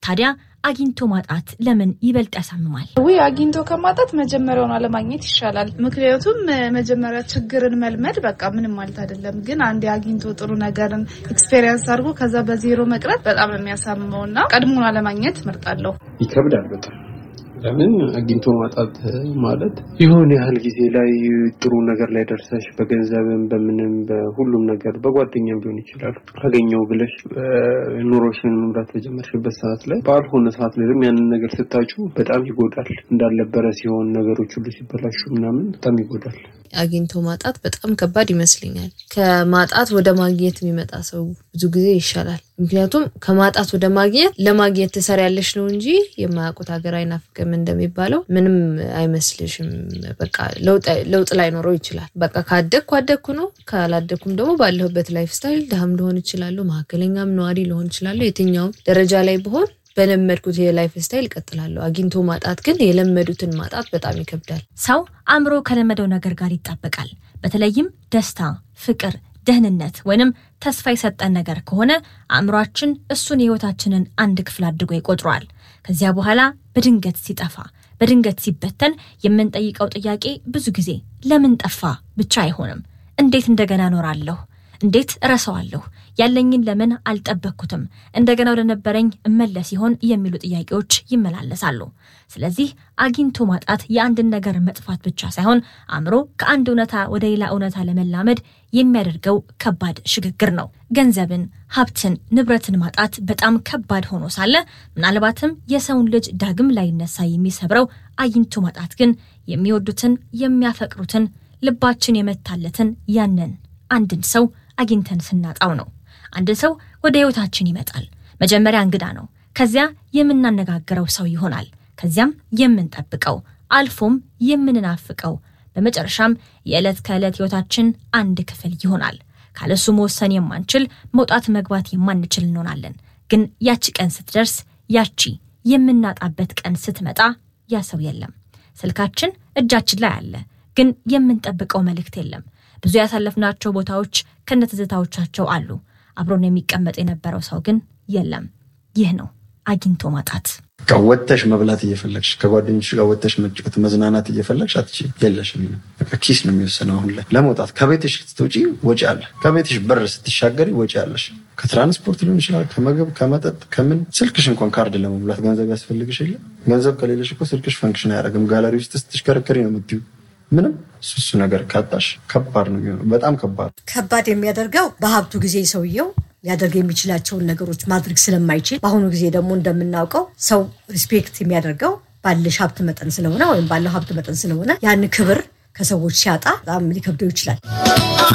ታዲያ አግኝቶ ማጣት ለምን ይበልጥ ያሳምማል? ውይ አግኝቶ ከማጣት መጀመሪያውን አለማግኘት ይሻላል። ምክንያቱም መጀመሪያ ችግርን መልመድ በቃ ምንም ማለት አይደለም። ግን አንዴ አግኝቶ ጥሩ ነገርን ኤክስፔሪንስ አድርጎ ከዛ በዜሮ መቅረት በጣም ነው የሚያሳምመው እና ቀድሞን አለማግኘት እመርጣለሁ። ይከብዳል በጣም ለምን አግኝቶ ማጣት ማለት የሆነ ያህል ጊዜ ላይ ጥሩ ነገር ላይ ደርሰሽ በገንዘብም በምንም በሁሉም ነገር በጓደኛም ሊሆን ይችላል አገኘው ብለሽ ኑሮሽን መምራት በጀመርሽበት ሰዓት ላይ ባልሆነ ሰዓት ላይ ደግሞ ያንን ነገር ስታጩ በጣም ይጎዳል። እንዳልነበረ ሲሆን ነገሮች ሁሉ ሲበላሹ ምናምን በጣም ይጎዳል። አግኝቶ ማጣት በጣም ከባድ ይመስለኛል። ከማጣት ወደ ማግኘት የሚመጣ ሰው ብዙ ጊዜ ይሻላል። ምክንያቱም ከማጣት ወደ ማግኘት ለማግኘት ትሰሪያለሽ ነው እንጂ የማያውቁት ሀገር አይናፍቅም እንደሚባለው ምንም አይመስልሽም። በቃ ለውጥ ላይኖረው ይችላል። በቃ ካደግኩ አደግኩ ነው። ካላደግኩም ደግሞ ባለሁበት ላይፍ ስታይል ድሃም ልሆን እችላለሁ፣ መካከለኛም ነዋሪ ልሆን እችላለሁ። የትኛውም ደረጃ ላይ ብሆን በለመድኩት የላይፍ ስታይል እቀጥላለሁ። አግኝቶ ማጣት ግን የለመዱትን ማጣት በጣም ይከብዳል። ሰው አእምሮ ከለመደው ነገር ጋር ይጣበቃል። በተለይም ደስታ፣ ፍቅር፣ ደህንነት ወይንም ተስፋ የሰጠን ነገር ከሆነ አእምሯችን እሱን የህይወታችንን አንድ ክፍል አድርጎ ይቆጥረዋል። ከዚያ በኋላ በድንገት ሲጠፋ፣ በድንገት ሲበተን የምንጠይቀው ጥያቄ ብዙ ጊዜ ለምን ጠፋ ብቻ አይሆንም። እንዴት እንደገና እኖራለሁ? እንዴት እረሳዋለሁ? ያለኝን ለምን አልጠበቅኩትም? እንደገና ወደ ነበረኝ እመለስ ይሆን የሚሉ ጥያቄዎች ይመላለሳሉ። ስለዚህ አግኝቶ ማጣት የአንድን ነገር መጥፋት ብቻ ሳይሆን አእምሮ ከአንድ እውነታ ወደ ሌላ እውነታ ለመላመድ የሚያደርገው ከባድ ሽግግር ነው። ገንዘብን፣ ሀብትን፣ ንብረትን ማጣት በጣም ከባድ ሆኖ ሳለ ምናልባትም የሰውን ልጅ ዳግም ላይነሳ የሚሰብረው አግኝቶ ማጣት ግን የሚወዱትን የሚያፈቅሩትን ልባችን የመታለትን ያንን አንድን ሰው አግኝተን ስናጣው ነው። አንድ ሰው ወደ ህይወታችን ይመጣል። መጀመሪያ እንግዳ ነው። ከዚያ የምናነጋግረው ሰው ይሆናል። ከዚያም የምንጠብቀው አልፎም የምንናፍቀው በመጨረሻም የዕለት ከዕለት ህይወታችን አንድ ክፍል ይሆናል። ካለሱ መወሰን የማንችል መውጣት መግባት የማንችል እንሆናለን። ግን ያቺ ቀን ስትደርስ ያቺ የምናጣበት ቀን ስትመጣ ያ ሰው የለም። ስልካችን እጃችን ላይ አለ፣ ግን የምንጠብቀው መልእክት የለም። ብዙ ያሳለፍናቸው ቦታዎች ከነትዝታዎቻቸው አሉ። አብሮን የሚቀመጥ የነበረው ሰው ግን የለም። ይህ ነው አግኝቶ ማጣት። ወጥተሽ መብላት እየፈለግሽ ከጓደኞች ጋር ወጥተሽ መጫወት መዝናናት እየፈለግሽ አትችይም። የለሽም። በቃ ኪስ ነው የሚወሰነው። አሁን ላይ ለመውጣት ከቤትሽ ስትውጪ ወጪ አለ። ከቤትሽ በር ስትሻገሪ ወጪ አለሽ። ከትራንስፖርት ሊሆን ይችላል፣ ከምግብ፣ ከመጠጥ፣ ከምን ስልክሽ እንኳን ካርድ ለመሙላት ገንዘብ ያስፈልግሽ የለ። ገንዘብ ከሌለሽ እኮ ስልክሽ ፈንክሽን አያደርግም። ጋላሪ ውስጥ ስትሽከረከሪ ነው የምትዩ። ምንም እሱ ነገር ካጣሽ ከባድ ነው የሚሆነው። በጣም ከባድ ከባድ የሚያደርገው በሀብቱ ጊዜ ሰውየው ሊያደርግ የሚችላቸውን ነገሮች ማድረግ ስለማይችል፣ በአሁኑ ጊዜ ደግሞ እንደምናውቀው ሰው ሪስፔክት የሚያደርገው ባለሽ ሀብት መጠን ስለሆነ ወይም ባለው ሀብት መጠን ስለሆነ ያን ክብር ከሰዎች ሲያጣ በጣም ሊከብደው ይችላል።